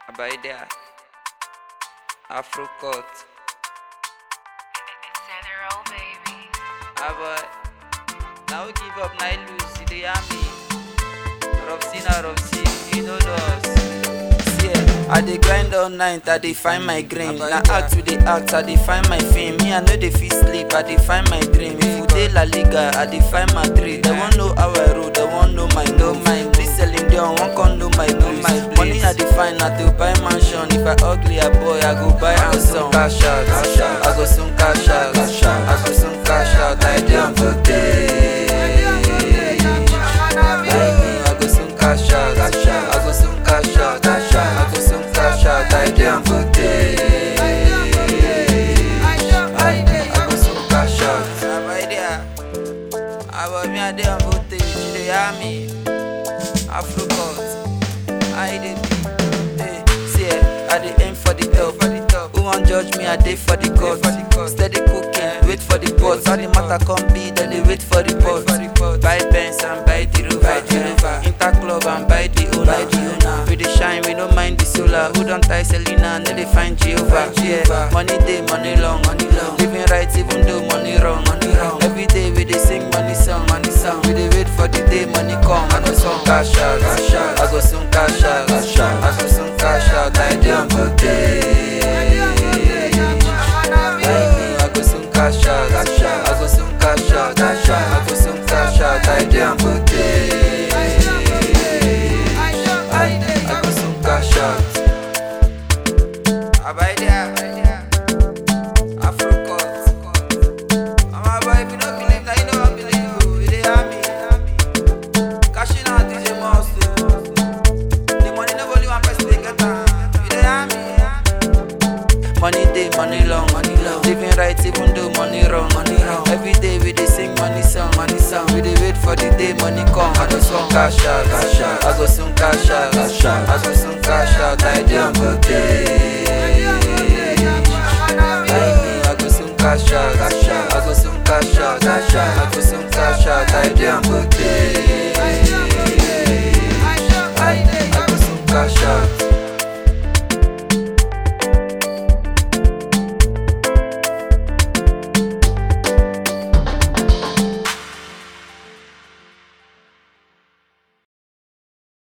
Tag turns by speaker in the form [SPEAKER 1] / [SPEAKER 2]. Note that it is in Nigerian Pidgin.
[SPEAKER 1] Abaida, Afro Cut,
[SPEAKER 2] Center baby.
[SPEAKER 1] Aba, now we give up, now lose, you dey hear me? Robsy na Robsy, you know us. See, eh, I dey grind all night, I dey find my green. Na act to dey act, I dey find my fame. Me, I no dey fit sleep, I dey find my dream. If you dey La Liga, I dey find Madrid. They wan know how I roll, they wan know my know my. This selling down, wan come know my know my. Money I dey find, I dey buy mansion. If I ugly a boy, I go buy handsome. Cash out, I go soon cash out, I go soon cash out. I dey on voltage. I go soon cash out, I go soon cash out, I go soon cash out. I dey on voltage. I go soon cash out. About me, I dey on voltage. You dey hear me? Afro cut, I dey be. Hey, see, eh, I dey aim for the top. Who wan judge me? I dey for the cut. Steady cooking, wait for the pot. How the matter come be, then they wait for the pot. Buy Benz and buy the Rover. Inter club and buy the owner. We dey shine, we no mind the solar. Who don tie Selena? No dey find Jehovah. Yeah, money dey, money long, money long. Living right even though money wrong, money wrong. Every day we dey sing money song, money song. We dey wait for the day money come. I go soon cash out, I go soon cash out, I go soon cash out. I dey on voltage. I go soon cash out, I go soon cash out, I go soon cash out. I dey on voltage. I go soon cash out. Abaida, Afro cut. Mama boy, if you no believe, now you know I believe. oh. You dey hear me? Cashing out is a must. oh. The money no only one person dey get am. You dey hear me? Money day, money long, money long. Living right even though money wrong, money wrong. Every day we dey sing money song, money song. We dey wait for the day money come. I go soon cash out, cash out. I go soon cash out, cash out. I go soon cash out. I dey on voltage. I go soon cash out, cash out. I go soon cash out, cash out. I go soon cash out. I dey on voltage. I go soon cash out.